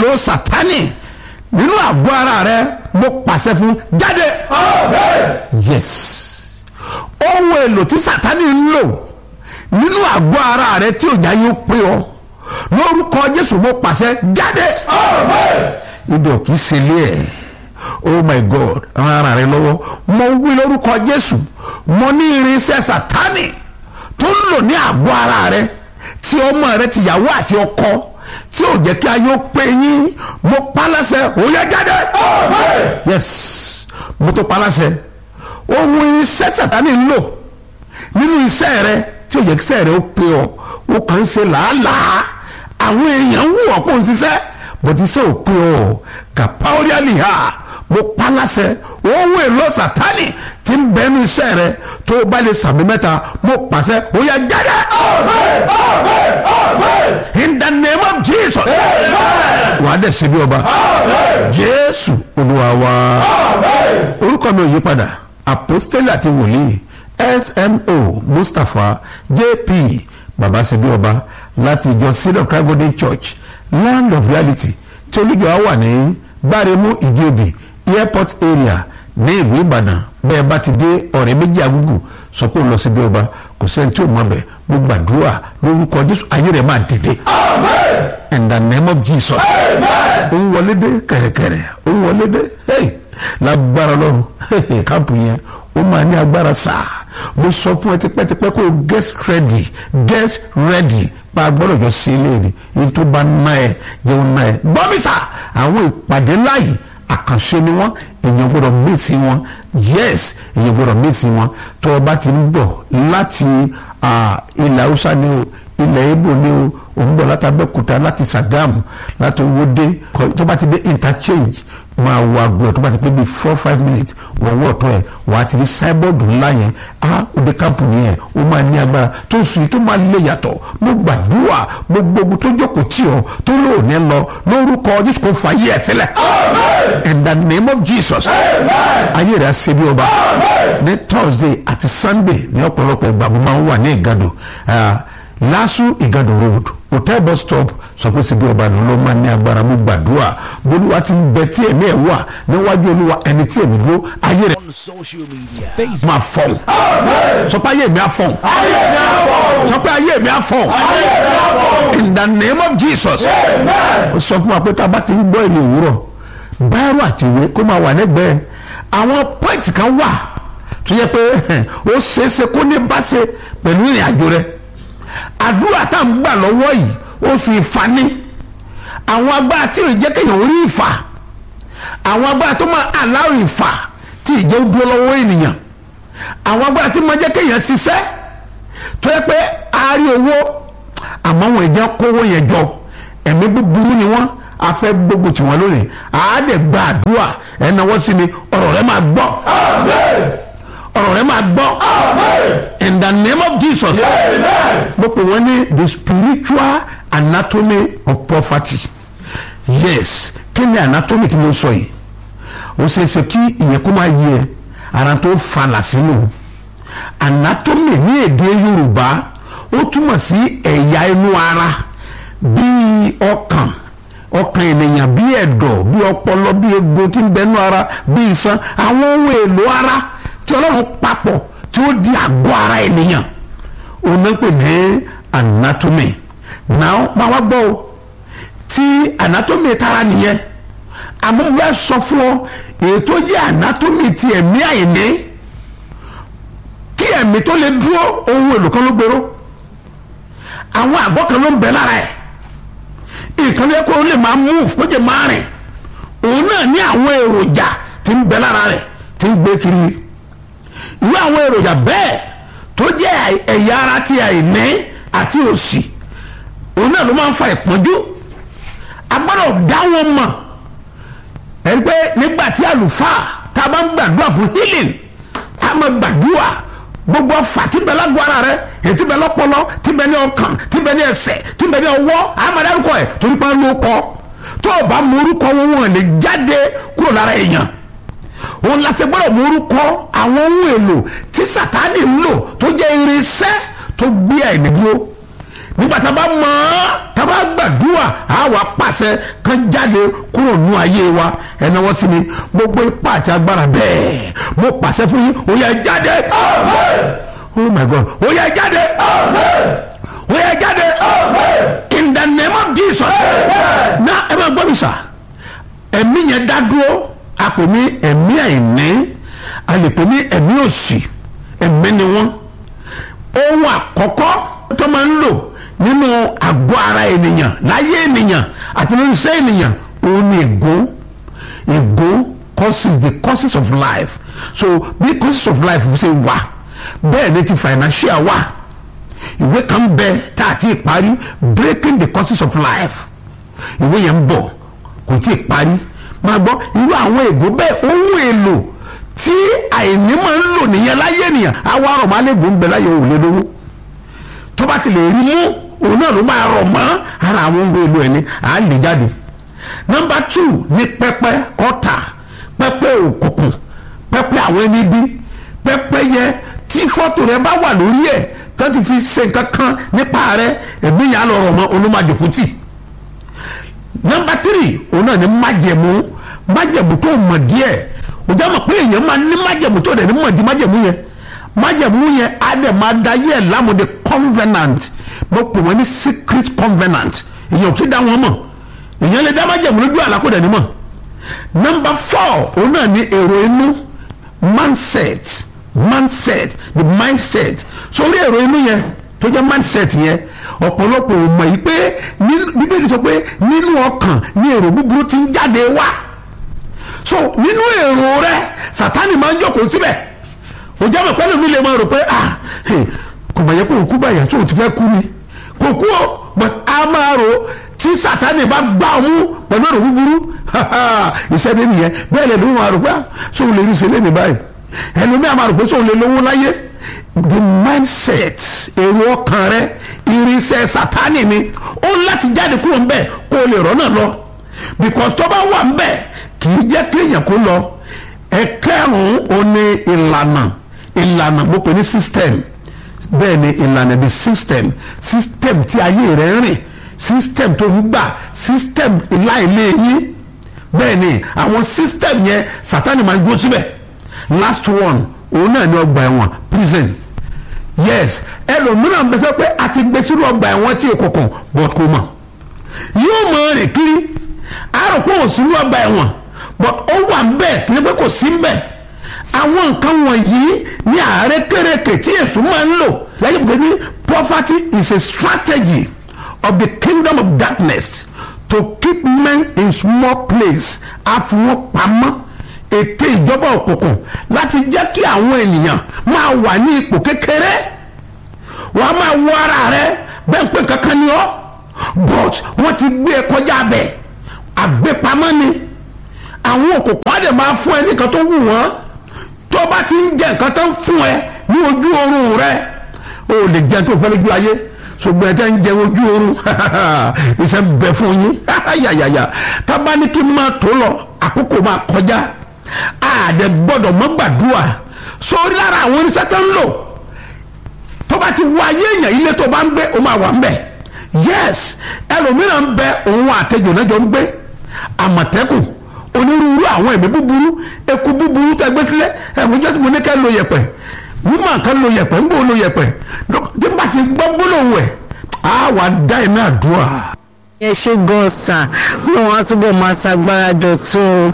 èlò sátánì nínú àgọ́ ara rẹ mo pàṣẹ fún jáde yes ohun èlò tí sátánì ń lò nínú àgọ́ ara rẹ tí òjá yóò pé ọ lórúkọ jésù mo pàṣẹ jáde ibi ò kì í ṣe ilé ẹ̀ oh my god ran ara rẹ lọ́wọ́ mo wí lórúkọ jésù mo ní irinṣẹ́ sátánì tó ń lò ní àgọ́ ara rẹ tí ọmọ rẹ tìyàwó àti ọkọ tí ò jẹ́ kí ayé ó pé yín mo paláṣẹ ó yẹ jáde yes mo tó paláṣẹ ohun irinṣẹ́ sátánì ń lò nínú iṣẹ́ rẹ tí ò jẹ́ kí iṣẹ́ rẹ ó pé ọ ó kàn ń ṣe làálàá àwọn èèyàn ń wù ọ́ kó ń ṣiṣẹ́ bọ̀dí iṣẹ́ ò pé ọ kàpáóríàlì ha mo paláṣẹ ohun èlò sátánì tí ń bẹnu iṣẹ́ rẹ tó o bá lè sàmì mẹ́ta mo pàṣẹ ó yẹ jáde. in the name of jesus. wà á dẹ̀ ṣe bí ọba. jésù olúwa wa. orúkọ mi ò yí padà apostoli àti wòlíì smo mustapha jp baba ṣe bí ọba láti ìjọ seed of christ golden church land of reality tí olùjọ wa wà ní gbáremú ìdíòbí airport area ní ìlú ìbàdàn bẹ́ẹ̀ bá ti dé ọ̀rẹ́ méjì agúgù sọ pé ó lọ sí bí ọba kò sẹ́ni tí ò mọ̀ bẹ́ẹ̀ mo gbàdúrà lórúkọ jésù ayé rẹ̀ máa dìde. in the name of jesus. ó ń wọlé dé kẹ̀rẹ̀kẹ̀rẹ̀ ó ń wọlé dé hey, lágbára lọ́run káàpù yẹn ó máa ní agbára sáà mo sọ fún ẹ tipẹ́tipẹ́ kó o get ready get ready pa agbọ́dọ̀ jọ sí ilé rẹ̀ èyí tó bá ná ẹ jẹun ná ẹ gbọ́mísà àwọn ìpàdé láàyè àkànṣe ni wọ́n èèyàn gbọ́dọ̀ mèsì wọn yes èèyàn gbọ́dọ̀ mèsì wọn tó o bá ti ń bọ̀ láti ilẹ̀ haúsá ni o ilẹ̀ ibo ni o òun bọ̀ láti abẹ́òkúta láti sàgámù láti owóde tó bá ti dé interchange máa wo aago ẹ̀ tó bá ti pé bíi four five minutes wọ́n wọ́ ọ̀tọ́ ẹ̀ wọ́n á ti rí sáíbọ̀dù ńlá yẹn á òde káàpù yẹn ó máa ní agbára tó sùn yìí tó máa lè yàtọ̀ mo gbàdúrà gbogbo ogun tó jókòó tì ọ́ tó lò ní lọ lórúkọ jésù kò fà yí ẹ̀ sílẹ̀ in the name of jesus ayé rẹ̀ á ṣe bí ọba ní thursday àti sunday ní ọ̀pọ̀lọpọ̀ ìgbà mo máa ń wà ní ìgàdò lásù ìgàdò road hotel bus stop sọ pé síbi ọba ló ló máa ní agbára mú gbàdúrà bolúwa ti ń bẹ tí ẹ̀mí ẹ̀ wà níwájú olúwa ẹni tí ẹ̀mí dúró ayé rẹ̀ on social media. Facebook. máa fọ̀n sọ pé ayé mi á fọ̀n sọ pé ayé mi á fọ̀n in the name of jesus ó sọ fún wa pé tá a bá ti ń gbọ́ èrè òwúrọ̀ báírò àti ìwé kó máa wà lẹ́gbẹ̀ẹ́ àwọn pọ́ìntì kan wà tó yẹ pé ó ṣeéṣe kó ní bá ṣe pẹ̀lú ìrìn àjò rẹ̀ àdúrà tá à ń gbà lọ́wọ́ yìí oṣù ìfani àwọn agbára tí ò jẹ́ kéèyàn orí ìfà àwọn agbára tó máa aláwọ̀ ìfà tí ìjẹ́ ó dúró lọ́wọ́ ènìyàn àwọn agbára tí máa jẹ́ kéèyàn ṣiṣẹ́ tó yẹ pé a rí owó àmọ́ wọn ìjẹ́ kówó yẹn jọ ẹ̀mí búburú ni wọ́n a fẹ́ gbógun tì wọ́n lónìí àádẹ́ gba àdúrà ẹ̀ náwó sí mi ọ̀rọ̀ rẹ máa gbọ́ ọ̀rọ̀ rẹ máa gbọ́ in the name of jesus mo pè wọ́n ní the spiritual anatomy of poverty yes kí ni anatomy tí mo sọ yìí ó ṣe é ṣe kí ìyẹn kó máa yẹ ara tó falà sínú anatomy ní èdè yorùbá ó túmọ̀ sí ẹ̀yà inú ara bíi ọkàn ọkàn ènìyàn bíi ẹ̀dọ̀ bíi ọpọlọ bíi egbò tí ń bẹnu ara bíi iṣan àwọn ohun èlò ara tí ọlọ́run papọ̀ tí ó di àgọ́ ara ènìyàn òun náà pè ní anatomy now máa wá gbọ́ o tí anatomy tara nìyẹn àmọ́ mo bá sọ fún ọ èyí tó jẹ́ anatomy ti ẹ̀mí àìní kí ẹ̀mí tó lè dúró ohun èlò kan ló gbèrò àwọn àgọ́ kan ló ń bẹ lára ẹ̀ nǹkan lè kó o lè máa move kó jẹ́ máa rìn òun náà ní àwọn èròjà tí ń bẹ lára rẹ̀ tí ń gbé kiri irú àwọn èròjà bẹ́ẹ̀ tó jẹ́ ẹ̀yà ara ti àìní àti òṣì òun náà ló máa ń fa ìpọ́njú a gbọ́dọ̀ dá wọn mọ̀ ẹni pé nígbà tí àlùfáà tá a bá ń gbàdúrà fún healing a máa gbàdúrà gbogbo ọfà tí ń bẹ lágbo ara rẹ èyí tí ń bẹ lọ́pọlọ tí ń bẹ ní ọkàn tí ń bẹ ní ẹsẹ̀ tí ń bẹ ní ọwọ́ a máa dárúkọ ẹ̀ torí pé ló kọ tó o bá mú orúkọ wọn wọn lè jáde kúrò lára èèyàn òun la ṣe gbọ́dọ̀ mú orúkọ àwọn ohun èlò tí sàtáàdì ń lò tó jẹ́ irinṣẹ́ tó gbé àìní dúró nígbà tá a bá mọ̀ ọ́ tá a bá gbàdúrà á wà pàṣẹ kan jáde kúrò nù ayé wa ẹ náwó sí mi gbogbo ipá àti agbára bẹ́ẹ̀ mo pàṣẹ fún yín ó yá jáde oh my god ó yá jáde ó yá jáde in the name of jesus na ẹ máa gbọ́ mi sà ẹ̀mí yẹn dá dúró a pè ní ẹ̀mí àìní a lè pè ní ẹ̀mí òṣì ẹ̀mí ni wọ́n ohun àkọ́kọ́ tó máa ń lò nínú àgọ́ ara ènìyàn láyé ènìyàn àti nínú iṣẹ́ ènìyàn òun ni ègún ègún causes the causes of life so bí causes of life ṣe wà bẹ́ẹ̀ ni ti financial wà ìwé kan bẹ tá a ti parí breaking the causes of life ìwé yẹn ń bọ̀ kò tí ì parí máa gbọ́ irú àwọn ègún bẹ́ẹ̀ ohun èlò tí àìní máa ń lò nìyẹn láyé ènìyàn àwa ọ̀rọ̀ máa lẹ́gùn ń bẹ láyé òun lé lówó tó bá ti lè rí mú òun náà ló máa rọ̀ mọ́ ara àwọn ohun èlò ẹni à á lè jáde nọmba two ní pẹpẹ ọ̀tà pẹpẹ òkùnkùn pẹpẹ àwọn ẹni bí pẹpẹ yẹ tí fọ́tò rẹ bá wà lórí ẹ̀ tó ti fi ṣe nǹkan kan nípa rẹ ẹ̀mí yà á lọ rọ̀ mọ́ olómàjòkútì nọmba three òun náà ní májẹ̀mú májẹ̀mú tó mọ̀ díẹ̀ òjá mọ̀ pé èèyàn máa ní májẹ̀mú tó dẹ̀ ní mọ̀ di májẹ̀mú yẹn májẹ̀mú yẹn á dẹ̀ máa da yẹ̀ lámòde covenant mo pè wọ́n ní secret covenant èèyàn kì í dá wọn mọ̀ èèyàn lè dá májẹ̀mú lójú àlákòdẹ̀ ní mọ̀ nọmba four òun náà ní èrò inú mindset mindset the mindset sórí èrò inú yẹn tó jẹ́ mindset yẹn ọ̀pọ̀lọpọ̀ ò mọ̀ yìí pé bíbélì sọ pé nínú ọkàn ní èrò búburú ti ń jáde wá so nínú èrò rẹ sátani máa ń jókòó síbẹ̀ o jẹ́ mọ̀ pẹ́lú mi lè máa rò pé ah kò mà yẹ kó o kú báyà tó o ti fẹ́ kú ni kò kú o but a máa rò tí sátani bá gbá ọ mú pẹ̀lú èrò búburú ìṣẹ́ni nìyẹn bẹ́ẹ̀ lẹ́nu máa rò pé so o lè rí ṣe lẹ́nu báyìí ẹlòmíà máa rò pé so o lè lówó láyé the mindset èrò ọkàn rẹ irinṣẹ́ sátani ni ó láti jáde kúrò ńbẹ̀ kó o lè rọ́nà lọ because tó bá wà ńbẹ̀ kì í jẹ́ kéèyàn kó lọ ẹ̀kẹ́rùn-ún ó ní ìlànà ìlànà mo pè ní system bẹ́ẹ̀ ni ìlànà the system system tí ayé rẹ̀ ń rìn system tó ń gbà system láìlé yín bẹ́ẹ̀ ni àwọn system yẹn sátani máa ń dúró síbẹ̀ last one òun náà ní ọgbà ẹ̀wọ̀n prison yes ẹlòmíràn bẹ sọ pé a ti gbé sínú ọgbà ẹ̀wọ̀n tí èkókò but kò mọ̀ yóò mọ rìn kiri àrò pé òun sínú ọgbà ẹ̀wọ̀n but ó wà ń bẹ̀ kí ni pé kò sí ń bẹ̀ àwọn nǹkan wọ̀nyí ní ààrẹ kéréke tí èso máa ń lò lẹ́yìn pé ní poverty is a strategy of the kingdom of darkness to keep men in small place àfọwọ́pamọ́ ète ìjọba òkùnkùn láti jẹ́ kí àwọn ènìyàn máa wà ní ipò kékeré wọ́n á máa wọ ara rẹ bẹ́ẹ̀ pé kankan ni ọ́ but wọ́n ti gbé e kọjá bẹ̀ àgbépamọ́ ni àwọn òkùnkùn á dẹ̀ máa fún ẹ nìkan tó wù wọ́n tó bá ti ń jẹ nǹkan tó ń fún ẹ ní ojú oorun rẹ o lè jẹ tó fẹ́ lójú ayé ṣùgbọ́n ẹ tẹ́ ń jẹ ojú oorun iṣẹ́ bẹ fún yín yàyàyà tábà ní kí n máa tó lọ àkókò máa kọjá àdẹ gbọ́dọ̀ mọ́ gbàdúrà sórí lára àwọn oníṣẹ́ tó ń lò tó bá ti wọ ayé èèyàn ilé tó bá ń gbé o máa wà ń bẹ̀ yes ẹlòmíràn ń bẹ òun àtẹjọ náà jọ ń gbé àmọ̀tẹ́kùn onírúurú àwọn ẹ̀mí búburú eku búburú tẹ gbé sílẹ̀ ẹ̀mí jọ́sí mo ní kẹ́ lo yẹ̀pẹ̀ wúmọ̀ kan lo yẹ̀pẹ̀ ń bò lo yẹ̀pẹ̀ tí n bá ti gbọ́ gbólóhùn ẹ̀ á wà dá ẹ̀mí àdúrà ẹ ṣe gan sà wọn á túbọ̀ máa ṣàgbára dọ̀tún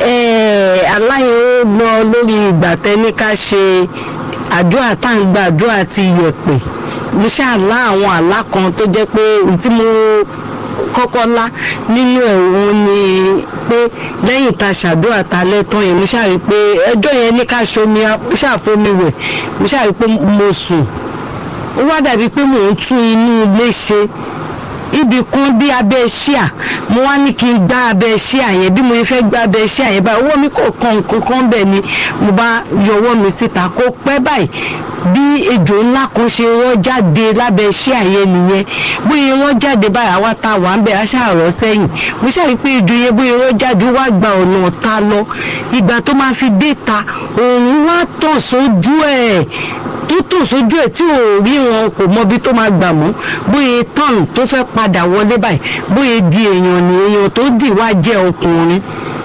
aláyẹ̀ ó lọ lórí ìgbà tẹ́ni ká ṣe àdúrà tá à ń gba àdúrà ti yẹ̀pẹ̀ mo ṣáà lá àwọn àlá kan tó jẹ́ pé tí mo kọ́kọ́ lá nínú ẹ̀ òun ni pé lẹ́yìn tá a ṣàdúrà ta lẹ́tọ́ yẹn mo ṣáà rí i pé ẹjọ́ yẹn ní ká ṣomi ṣàfomi wẹ̀ mo ṣáà rí i pé mo sùn ó wá dàbí pé mò ń tún inú ilé ṣe ibì kan bí abẹ́ ṣíà mo wá ní kí n gbá abẹ́ ṣíà yẹn bí mo fẹ́ gbá abẹ́ ṣíà yẹn báyìí ọwọ́ mi kò kan nǹkan kan bẹ̀ ni mo bá yọ ọwọ́ mi síta kó pẹ́ báyìí bí ejò ńlá kan ṣe rọ́ jáde lábẹ́ ṣíà yẹn nìyẹn bóyá rọ́ jáde báyìí àwa ta wà ń bẹ̀ á ṣàrọ̀ sẹ́yìn mo ṣàrí pé ejò yẹn bóyá rọ́ jáde wá gba ọ̀nà ọ̀ta lọ ìgbà tó máa fi dé ta òun wá tàn sójú ẹ̀ tó tò sójú ẹ̀ tí ò rí wọn kò mọ ibi tó máa gbà mọ́ bóyá tán tó fẹ́ padà wọlé báyìí bóyá di èèyàn ní èèyàn tó dì wá jẹ́ ọkùnrin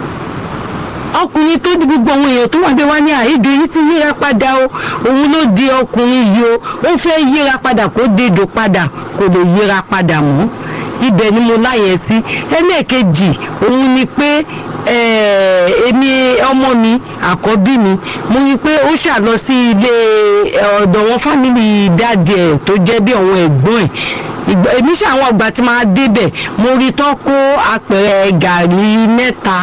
ọkùnrin tó di gbogbo àwọn èèyàn tó wà bẹ́ẹ̀ wá ní àìdè yìí ti yíra padà o òun ló di ọkùnrin yìí o ó fẹ́ yíra padà kó dédò padà kò lè yíra padà mọ́ ibẹ̀ ni mo láyẹ̀ sí ẹlẹ́ẹ̀kejì òun ni pé èmi ọmọ mi àkọ́bí mi mo rí i pé ó ṣà lọ sí ilé ọ̀dọ̀ wọn fámìlì dáàdì ẹ̀ tó jẹ́ bí àwọn ẹ̀gbọ́n ẹ̀ èmi ṣàwọn ọgbà tí máa débẹ̀ mo rí tán kó apẹ̀rẹ̀ gàrí mẹ́ta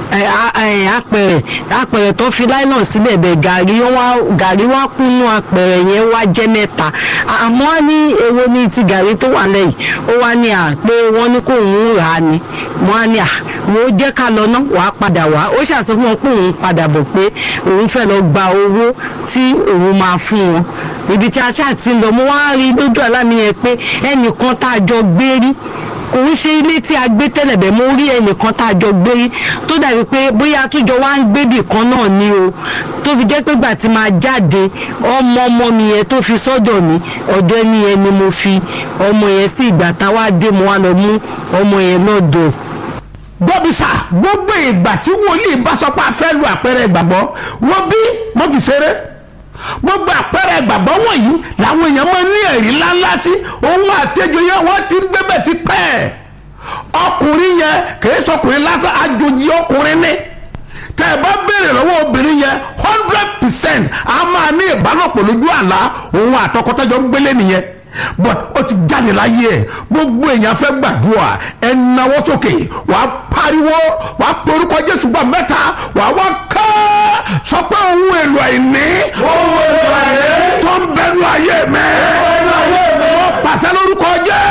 apẹ̀rẹ̀ apẹ̀rẹ̀ tó fi láìlọ́n sílẹ̀ bẹ̀ gàrí wá gàrí wá kúnnú apẹ̀rẹ̀ yẹn wá jẹ́ mẹ́ta àmọ́ wá ní èwo ni ti gàrí tó wà lẹ́yìn ó wá ní à pé wọ́n ní kó òun rà á ni mo á ní à mo jẹ́ ká lọ ná wàá padà wá ó ṣàṣọ fún wọn pé òun padà bọ̀ pé òun fẹ́ lọ gba owó tí òun máa fún wọn ibi tí a ṣáà ti ń lọ mo wá rí lójú àlá mi yẹn pé ẹnìkan tá a jọ gbé rí kò ń ṣe ilé tí a gbé tẹ́lẹ̀ bẹ́ẹ̀ mo rí ẹnìkan tá a jọ gbé rí tó dàbí pé bóyá àtúnjọ wá ń gbébì kan náà ni o tó fi jẹ́ pé gbà tí máa jáde ọmọ ọmọ mi yẹn tó fi sọ́dọ̀ mi ọ̀dọ̀ ẹni yẹn ni mo fi ọmọ yẹn sí ìgbà táwa dé mo wá lọ mú ọmọ yẹn náà dọ̀ gbọ́bísà gbogbo ìgbà tí wòlíì bá sọ pé a fẹ́ lu àpẹẹrẹ ìgbàgbọ́ wọ́n bí wọ́n fi ṣeré gbogbo àpẹẹrẹ ìgbàgbọ́ wọ̀nyí làwọn èèyàn máa ń ní ẹ̀rí ńláńlá sí ohun àtẹjọ yẹn wọ́n ti ń gbébẹ̀ ti pẹ́ ọkùnrin yẹn kìí sọkùnrin lásán àjòjì ọkùnrin ní tẹ ẹ bá béèrè lọ́wọ́ obìnrin yẹn hundred percent a máa ní ìbálòpọ̀ lójú àlá òun àtọkọtẹ́jọ ń gbélé nìyẹn but ó ti jáde láyé ẹ gbogbo èèyàn fẹ́ gbàdúrà ẹ náwó sókè wàá pariwo wàá porúkọ jésù gbà mẹ́ta wàá wá ká sọ pé ohun èlò àìní ohun èlò àìní tó ń bẹnu ayé mi ẹnu ayé mi ó pàṣẹ lórúkọ jẹ́